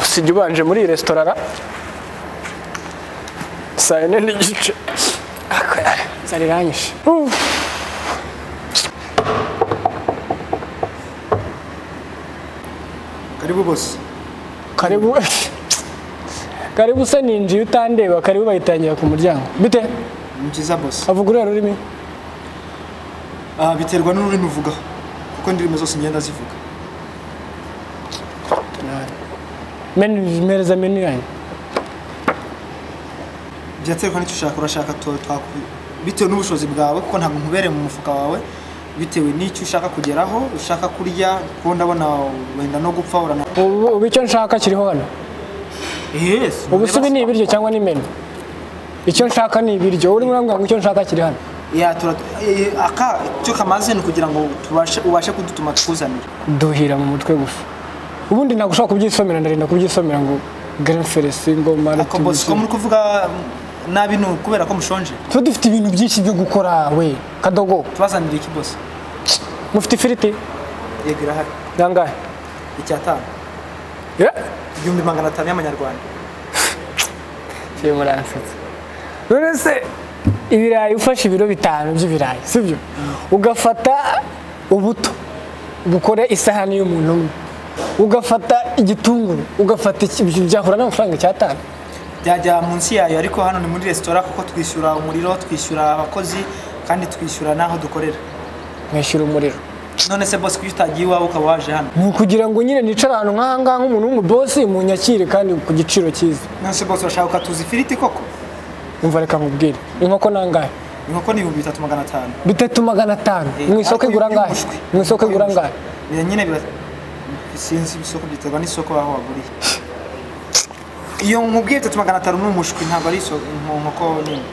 usibye ubanje muri iyi resitora ra saa yine n'igice zari iranyishe karibu bose karibu karibu se ninjiye utandeba karibu bayitangira ku muryango bite ni byiza bose avuga uruhe rurimi Ah, biterwa n'ururimi uvuga kuko indirimbo zose ngenda zivuga menu mpereza menu yanyu byaterwa n'icyo ushaka urashaka tu- twaku- bitewe n'ubushobozi bwawe kuko ntabwo nkubereye mu mufuka wawe bitewe n'icyo ushaka kugeraho ushaka kurya kuko ndabona wenda no gupfa urana ubu ubu icyo nshaka kiriho hano yes ubu si ibi ni ibiryo cyangwa ni menu icyo nshaka ni ibiryo urimo urambwira ngo icyo nshaka kiri hano ya tura eh, aka cyo kamaze ni ukugira ngo tubashe ubashe kudutuma tukuzanire duhira mu mutwe gusa ubundi ntabwo ushobora kubyisomera ndarinda kubyisomera ngo Grand Felix Ngoma ako bosi ko muri kuvuga nabi ni ukubera ko mushonje tuba dufite ibintu byinshi byo gukora we kadogo tubazanire iki bosi mufite ifiriti yego irahari nangahe icyatanu igihumbi magana atanu y'amanyarwanda kiri muransetsa none se ibirayi ufashe ibiro bitanu by'ibirayi sibyo ugafata ubuto bukore isahani y'umuntu umwe ugafata igitunguru ugafata iki- ibyo byahura n'amafaranga icyatanu byajya munsi yayo ariko hano ni muri resitora kuko twishyura umuriro twishyura abakozi kandi twishyura n'aho dukorera mwishyura umuriro none se bosi kuki utagiye iwawe ukaba waje hano ni ukugira ngo nyine nicare ahantu nk'aha ngaha nk'umuntu w'umubosi munyakire kandi ku giciro cyiza none se bosi urashaka ukatuza ifiriti koko umva reka nkubwire inkoko nangahe inkoko ni ibihumbi bitatu magana atanu bitatu magana atanu Eh, mu isoko ariko igura iyo angahe y'umushwi. mu isoko igura angahe Bira- nyine bira sinzi isoko byiterwa n'isoko aho waguriye iyo nkubwiye bitatu magana atanu ni umushwi ntabwo ari isoko mu nkoko nini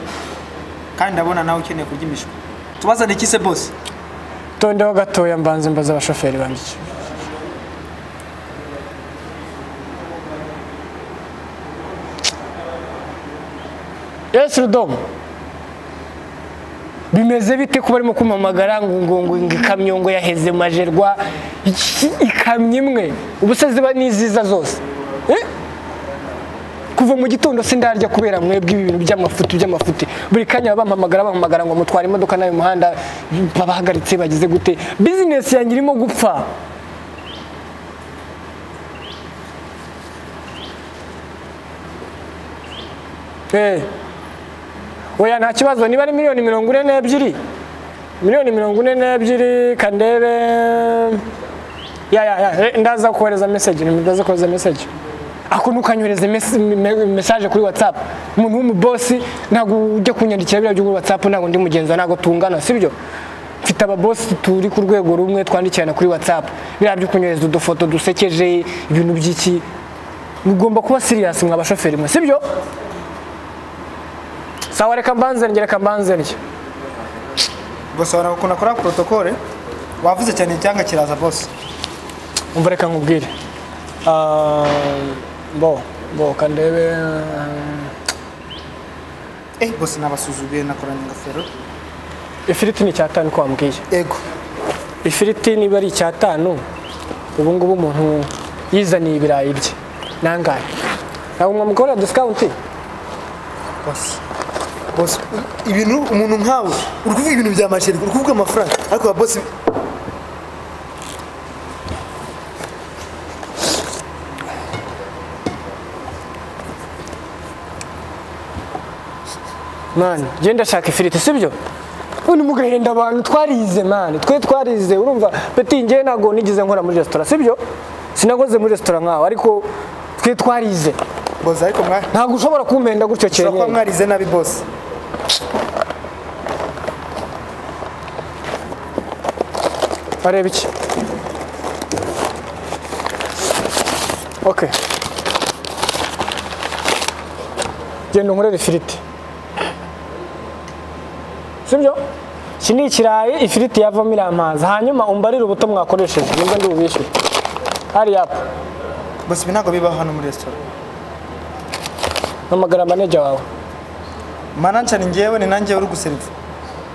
kandi ndabona nawe ukeneye kurya imishwi tubazane iki se bosi tondeho gatoya mbanze mbaza abashoferi banjye iki. esi rudomo bimeze bite kuba arimo kumpamagara ngo ngo ngo ngo ikamyo ngo yaheze majerwa Iki- ikamyo imwe ubu se ziba n'iziza zose Eh? kuva mu gitondo sindarya kubera mwebwe ibi bintu by'amafuti by'amafuti buri kanya baba bampamagara bampamagara ngo mutware imodoka nawe mu muhanda babahagaritse bagize gute bizinesi yanjye irimo gupfa Eh. oya nta kibazo niba ari miliyoni mirongo ine n'ebyiri miliyoni mirongo ine n'ebyiri kandebe ya ya ya eh, ndaza kohereza message ndaza kohereza message ako ntukanyohereze mes- me- message kuri whatsapp umuntu w'umubosi ntabwo ujya kunyandikira biriya byo muri whatsapp ntabwo ndi mugenzi wawe, ntabwo tungana sibyo mfite ababosi turi ku rwego rumwe twandikirana kuri whatsapp biriya byo kunyohereza udufoto dusekeje ibintu by'iki mugomba kuba serious mwa bashoferi mwe sibyo sawa reka mbanze ndye reka mbanze ndye bosi wabona ukuntu akora porotokole wavuze cyane icyanga kiraza bosi umva reka nkubwire Ah, bo bo kandebe Eh, bose nabasuzuguye nakoranye ingofero ifiriti ni icyatanu ko wambwiye ego ifiriti niba ari icyatanu ubu ngubu umuntu yizaniye ibirayi bye nangahe ntabwo mwamukorera disikawunti bose bose ibintu umuntu nkawe uri kuvuga ibintu bya masheri uri kuvuga amafaranga ariko ba bose mani genda ndashaka ifiriti sibyo ubundi mugahenda abantu twarize mani twe twarize urumva peti ngewe ntabwo nigeze nkora muri resitora sibyo sinakoze muri resitora nkawe ariko twe twarize bose ariko mwari ntabwo ushobora kumpenda gutyo ushobora kuba cyane mwarize nabi bose areba iki okay genda unkorere ifiriti sibyo iki ni ikirayi ifiriti yavamo iriya mazi hanyuma umbarire ubuto mwakoresheje nibwo ndi bubishyure hariya bose ibi ntabwo bibaho hano muri resitora hamagara maneja wawe manager ni njyewe ni nanjye uri guseriva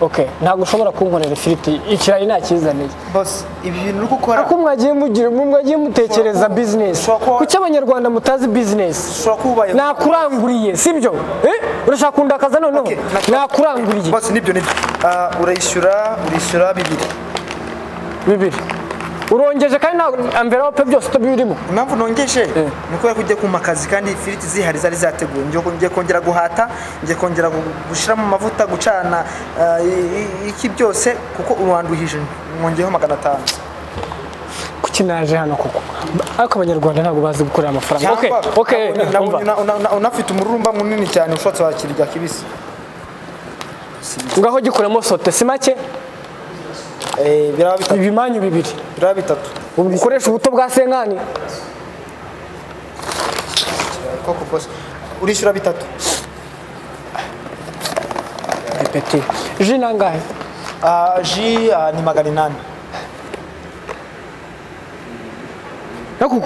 okay ntabwo ushobora kunkorera ifiriti ikirari ntakizaniye bose ibi bintu uri gukora ariko mwagiye mugira mwagiye mutekereza bizinesi ushobora kuba- kuki abanyarwanda mutazi bizinesi ushobora kuba ubayeho nakuranguriye sibyo eh urashaka kundakaza noneho Okay, nacyo- nakuranguriye bose nibyo nibyo Ah, urayishyura urishyura bibiri bibiri urongeje kandi nta amverope byose tubirimo impamvu nongeje ni ukubera ko ugiye kumpa akazi kandi ifiriti zihari zari zateguwe Ngiye ko- ngiye kongera guhata ngiye kongera gu- gushyiramo amavuta gucana ah, i- i- iki byose kuko uranduhije mwongeyeho magana atanu kuki naje hano koko ariko abanyarwanda ntabwo bazi gukorera amafaranga okay Cyangwa okay una- una- umva una- una- unafite umururumba munini cyane ushobotse wakirya kibisi ngaho gikuramo sote si make Eh, biraba bitatu ibimanyu bibiri biraba bitatu ubu ukoresha ubuto bwa senkani koko bose urishyura bitatu ipeti ji nangahe Ah, ji ah, ni magana inani ariko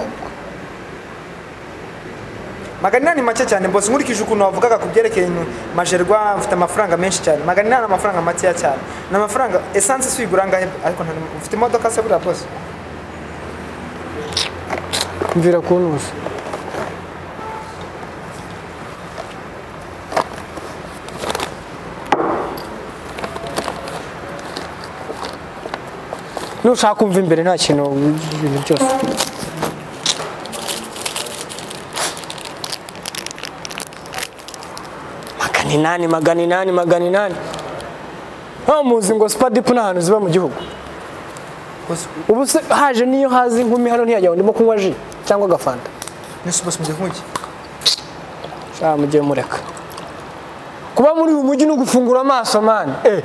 magana inani make cyane bose nkurikije ukuntu wavugaga ku byerekeye ibintu majerwa mfite amafaranga menshi cyane magana inani ni amafaranga makeya cyane ni amafaranga esanse si uyigura angahe ariko nta ufite imodoka se buriya bose mvira kuntuza nushaka kumva imbere nta kintu ibintu byose magana inani magana inani magana inani nta muzi ngo sipadipu ni ahantu ziba mu gihugu bose ubu se haje niyo hazi inkumi hano ntiyajya ngo ndimo kunywa ji cyangwa agafanta nese bose mugiye nk'iki Ah, mujye mureka kuba muri uyu mujyi ni ugufungura amaso mani eh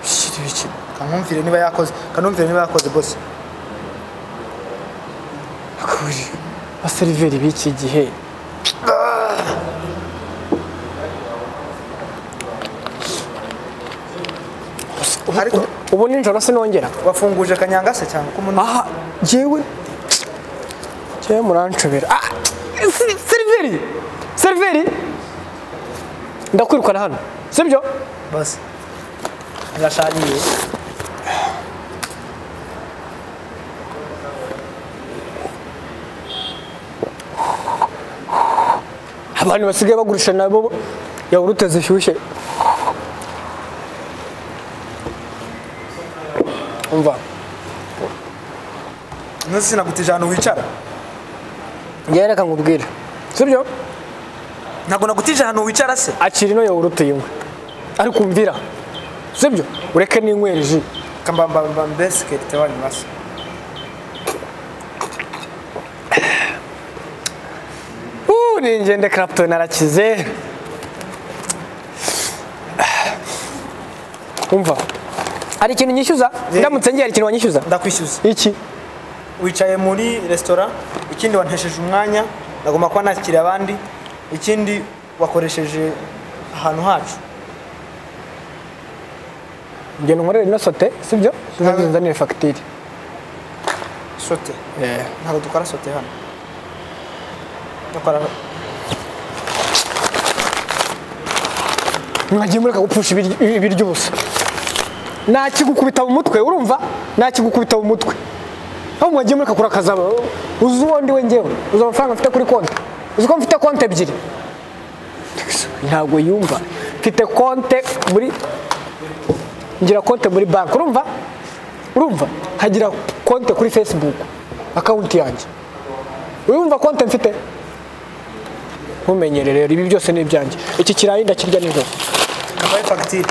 shit, biki. kanumvire niba yakoze kanumvire niba yakoze bose Kuri, abaseriveri b'iki gihe ariko ubu nijoro sinongera wafunguje kanyanga se cyangwa ko umuntu aha jewe jewe muranshobera ah, se- seriveri seriveri ndakwirukana hano sibyo bose yashariye abantu basigaye bagurisha nabo yawurute zishyushye umva ntuzi sinagutije ahantu wicara njyewe reka nkubwire sibyo ntabwo nagutije ahantu wicara se akira ino yawurute yinywe ariko umvira sibyo ureke n'inywera ji kambambamba mbesikete wanyu basi Uuu, ni ingende Clapton arakize umva hari ikintu nyishyuza ndamutse ngiye hari ikintu wanyishyuza ndakwishyuza iki wicaye muri resitora ikindi wantesheje umwanya nagomba kuba nakira abandi ikindi wakoresheje ahantu hacu ngenda unkorere ino sote sibyo uzagenda uzanire fagitire sote ntabwo dukora sote hano dukora mwagiye mureka gupfusha ibiryo- ibiryo ubusa nakigukubita mu mutwe urumva nakigukubita mu mutwe aho mwagiye mureka kurakaza uzi uwo ndi we ngewe uzi amafaranga mfite kuri konti uzi ko mfite konti ebyiri ntabwo yumva mfite konte muri ngira konte muri banki urumva urumva nkagira konte kuri facebook akawunti yanjye urumva konte mfite ntumenyere rero ibi byose ni ibyanjye iki kirayi ndakirya nijoro kambaye fagitire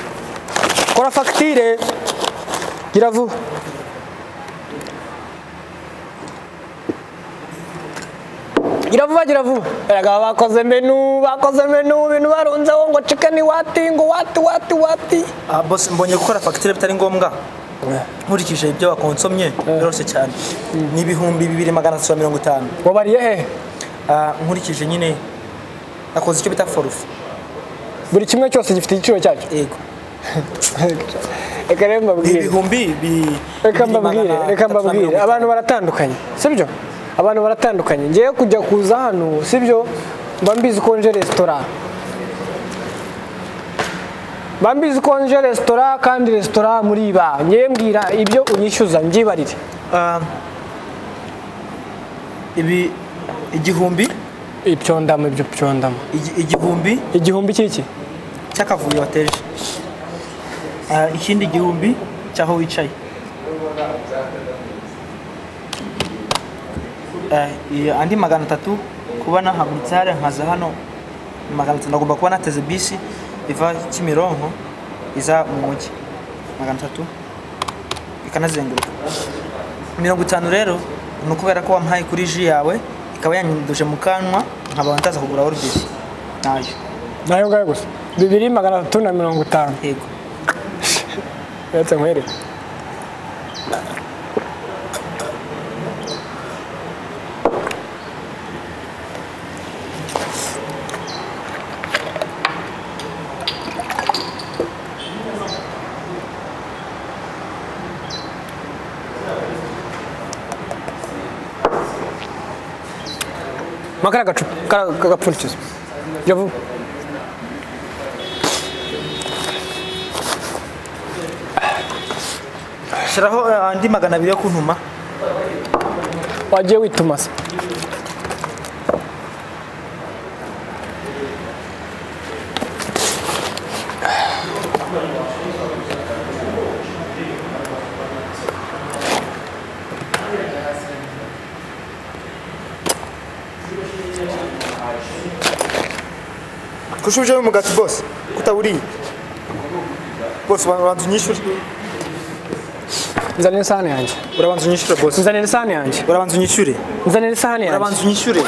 kora fagitire gira vuba gira vuba gira vuba erega bakoze menu bakoze menu ibintu barunzeho ngo chicken wati ngo wati wati wati aha bose mbonye gukora fagitire bitari ngombwa nkurikije ibyo wakonsomye biroroshye cyane ni ibihumbi bibiri magana atatu na mirongo itanu wabariye hehe Ah, nkurikije nyine nakoze icyo bita forufu buri kimwe cyose gifite igiciro cyacyo yego reka rero mbabwire ibihumbi bi- reka bibiri magana mbabwire reka atatu na mbabwire mirongo itanu. abantu baratandukanye sibyo abantu baratandukanye ngewe kujya kuza hano sibyo mba mbizi ko nje resitora bambizi ko nje resitora kandi resitora muri iba ngewe mbwira ibyo unyishyuza mbyibarire Ah, ibi igihumbi ibyo ndamo ibyo byo ndamo igi- igihumbi igihumbi cy'iki cy'akavuyo wateje Ah, ikindi gihumbi cy'aho wicaye Ah, iyo andi magana atatu kuba nahagurutse hariya nkaza hano magana atatu nagomba kuba nateze bisi iva kimironko iza mu mujyi magana atatu ikanazenguruka mirongo itanu rero ni ukubera ko wampaye kuri ji yawe ikaba yanyinduje mu kanwa nkaba ntaza kugura orubisi nayo nayo ngayo gusa bibiri magana atatu na mirongo itanu yego uretse nkwereke makara agacupa kara- kagapfundikizo jya vuba shyiraho eh, andi magana abiri yo kuntuma wagiye wituma se kushubije umugati bose kutaburiye bose ubanza unyishyure nzanira isahani yanjye urabanza unyishyure bose nzanira isahani yanjye urabanza unyishyure nzanira isahani yanjye urabanza unyishyure